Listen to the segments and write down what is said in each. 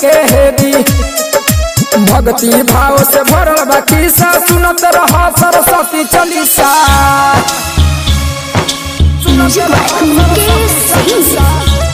सबके हेदी भक्ति भाव से भरल बा खिस्सा सुनत रह सरस्वती चालीसा म्यूजिक बाय मुकेश सिंह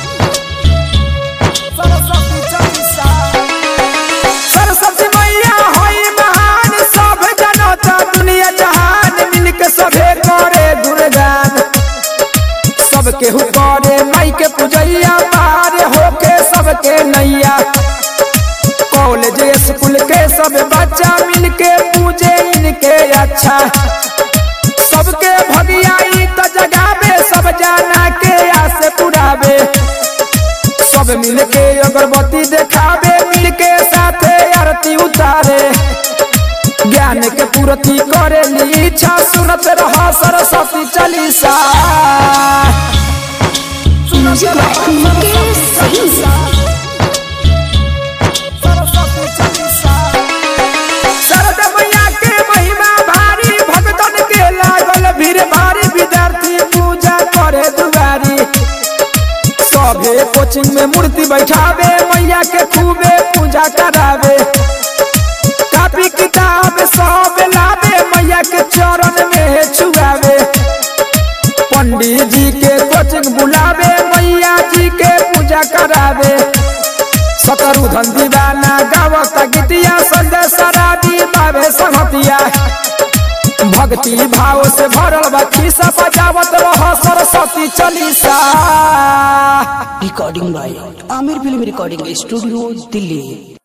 सरस्वती चालीसा सरस्वती मैया होई महान सब जनता दुनिया जहान मिलके सभे करे गुणगान सबके हु करे माई के पूजैया पार होके सबके नैया कॉलेज स्कूल के सब बच्चा मिलके पूजे इनके अच्छा सबके भगियाई तो जगावे सब जाना के आस पुरावे सब मिलके अगरबत्ती देखावे मिलके साथे आरती उतारे ज्ञान के पूर्ति करे ली इच्छा सुनत रह सरस्वती चालीसा म्यूजिक बाय मुकेश सिंह सरस्वती चालीसा शरद मैया के महिमा भारी भक्तन के लागल भीड़ भारी विद्यार्थी पूजा करे दुआरी सभे कोचिंग में मूर्ति बैठावे मैया के खूबे पूजा करावे कापी किताब सब लावे मैया के चरण में छुआवे पंडित जी के कोचिंग बुलावे मैया जी के पूजा करावे सतरुधन दीवाना गावत गीतिया संजय सराबी बाबे संगतिया भक्ति भाव से भरल बा खिस्सा बजावत रह Saraswati Chalisa recording by Aamir film recording studio Delhi